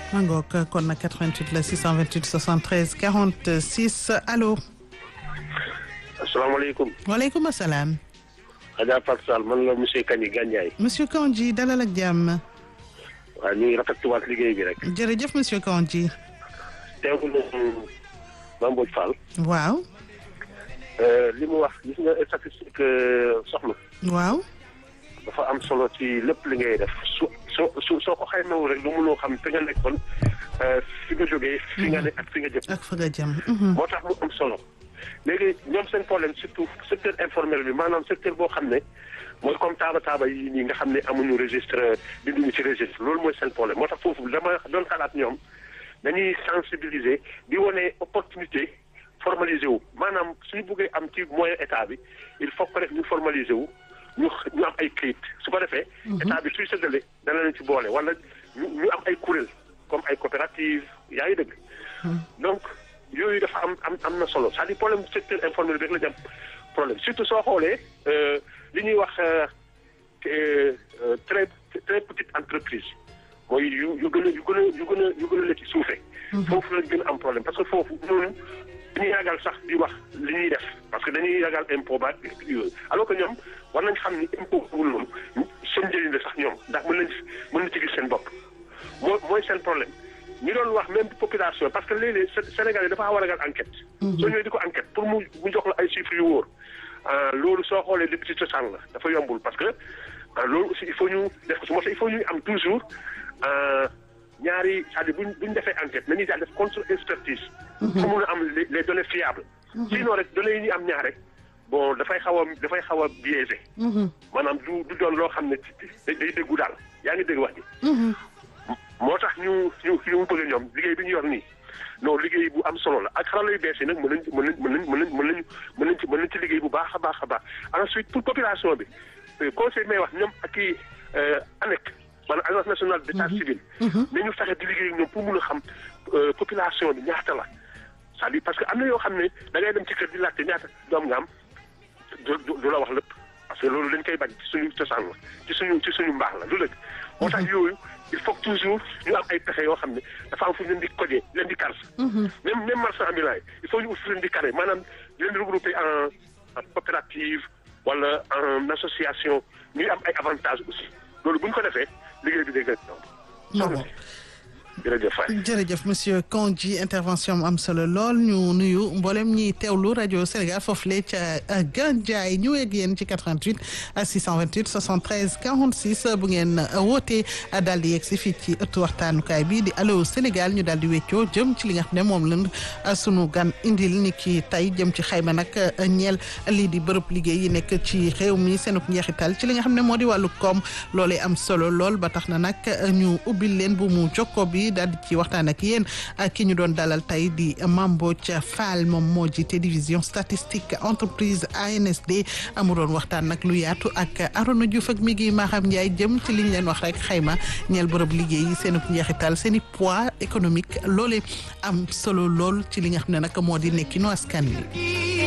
ma ngoog kon nag 88 la 628 73 46 allo. asalaamaaleykum. waaleykum salaam. Adja Fatou Sall man la monsieur Kandji Gandiaye. monsieur Kandji dalal ak jàmm. waaw ñu ngi rafetluwaat liggéey bi rek. jërëjëf monsieur Kandji. teewul nañu Mame Mbodj Fall. waaw. li mu wax gis nga statistique soxna. waaw. dafa am solo ci lépp li ngay def su soo su soo ko xaymawul rek lu mënoo xam fi nga nekkoon fi nga jógee. fi nga nekk ak fi nga jëm. ak fa nga jëm. moo tax mu am solo. léegi ñoom seen problème surtout secteur informel bi maanaam secteur boo xam ne mooy comme taaba taaba yi nii nga xam ne amuñu registre binduñu ci registre loolu mooy seen problème moo tax foofu dama doon xalaat ñoom dañuy sensibiliser di wane opportunité formaliser wu maanaam suñu bëggee am ci moyen état bi il faut que rek ñu formaliser wu ñu ñu am ay këyit su ko defee. état bi suy séddale dana leen ci boole wala ñu ñu am ay kuréel comme ay coopérative yaa ngi dëgg. donc. yooyu dafa am am am na solo c'est-à-dire problème secteur informel bi rek la ñu am problème surtout soo xoolee li ñuy wax très très petite entreprise mooy yu yu gën a yu gën a yu gën a yu gën a la ci suufee. foofu la gën a am problème parce que foofu ñooñu dañuy ragal sax di wax li ñuy def parce que dañuy ragal impôt ba yooyu alors que ñoom war nañ xam ni impôt wul noonu seen njëriñ la sax ñoom ndax mën nañ mën na ci gis seen bopp moo mooy seen problème. ñu doon wax même population parce que léeg-léeg Sénégal yi dafa xaw a ragal enquête. soo ñëwee di ko enquête pour mu mu jox la ay chiffres yu wóor. loolu soo xoolee lépp ci cosaan la dafa yombul parce que loolu aussi il faut ñu def ko si moo tax il faut ñu am toujours ñaari c'est-à-dire buñ buñ defee enquête nañuy daal def contre expertise. pour mun a am les données fiables. sinon rek données yi ñu am ñaar rek bon dafay xaw a dafay xaw a biaisé. maanaam du du doon loo xam ne day déggu daal yaa ngi dégg wax ji. moo tax ñu ñu ñu bëgg ñoom liggéey bi ñu yor nii non liggéey bu am solo la ak xarala yu bees yi nag mën nañ mën nañ mën nañ mën nañ mën nañ mën nañ ci mën nañ ci liggéey bu baax a baax a baax ensuite pour population bi conseil may wax ñoom ak i ANEC maanaam agence nationale d'état civil nañu fexe di liggéey ñoom pour mun a xam population bi ñaata la c'est-à-dire parce que am na yoo xam ne da ngay dem ci kër di laajte ñaata doom nga am du du la wax lépp parce que loolu dañ koy bañ ci suñu cosaan la ci suñu ci suñu mbaax la du dëgg moo tax yooyu il faut toujours ñu am ay pexe yoo xam ne dafa am fu ñu leen di codé leen di kar même même marchand ambulant yi il faut ñu ut fu leen di carré maanaam leen di regrouper en coopérative wala en association ñuy am ay avantages aussi loolu bu ñu ko defee liggéey bi day gën a ñoom jërëjëf jërëjëf monsieur Kandji intervention am solo lool ñu nuyu mboolem ñiy teewlu rajo Sénégal foofu le ca Gandiaye ñu ak yéen ci 88 628 73 46 bu ngeen wootee daal di yegg si fii ci ëttu waxtaanukaay bi di allo Sénégal ñu daal di weccoo jëm ci li nga xam ne moom lañ sunu gan indil ni ki tey jëm ci xayma nag ñeel lii di bërëb liggéey yi nekk ci réew mi seenuk njeexital ci li nga xam ne moo di wàllu koom loolee am solo lool ba tax na nag ñu ubbil leen bu mu jokko bi daal di ci waxtaan ak yéen ki ñu doon dalal tey di Mame Mbodj Fall moom moo jiite division statistique entreprise ANSD amu doon waxtaan nag lu yaatu ak Arona Diouf ak mi ngi Maham Ndiaye jëm ci liñ leen wax rek xayma ñeel bërëb liggéey yi seen njeexital seen i poids économique loole am solo lool ci li nga xam ne nag moo di nekkinu askan wi